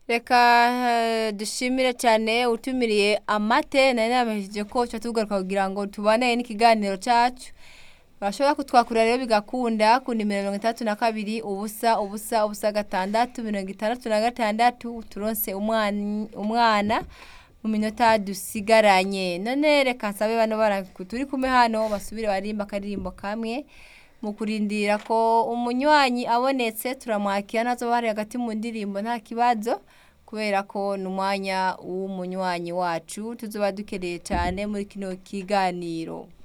reka eh, dushimire cyane utumiriye amate nari nabashije ko tuba tugaruka kugira ngo tubane n'ikiganiro cyacu urashobora kutwakurira rero bigakunda ku nimero mirongo itandatu na kabiri ubusa ubusa ubusa gatandatu mirongo itandatu na gatandatu turonse umwana umwana mu minota dusigaranye none reka nsabe bano bara turi kumwe hano basubire barimba akaririmbo kamwe mu kurindira ko umunywanyi abonetse turamwakira nazo bari hagati mu ndirimbo nta kibazo kubera ko ni umwanya w'umunywanyi wacu tuzoba dukeneye cyane muri kino kiganiro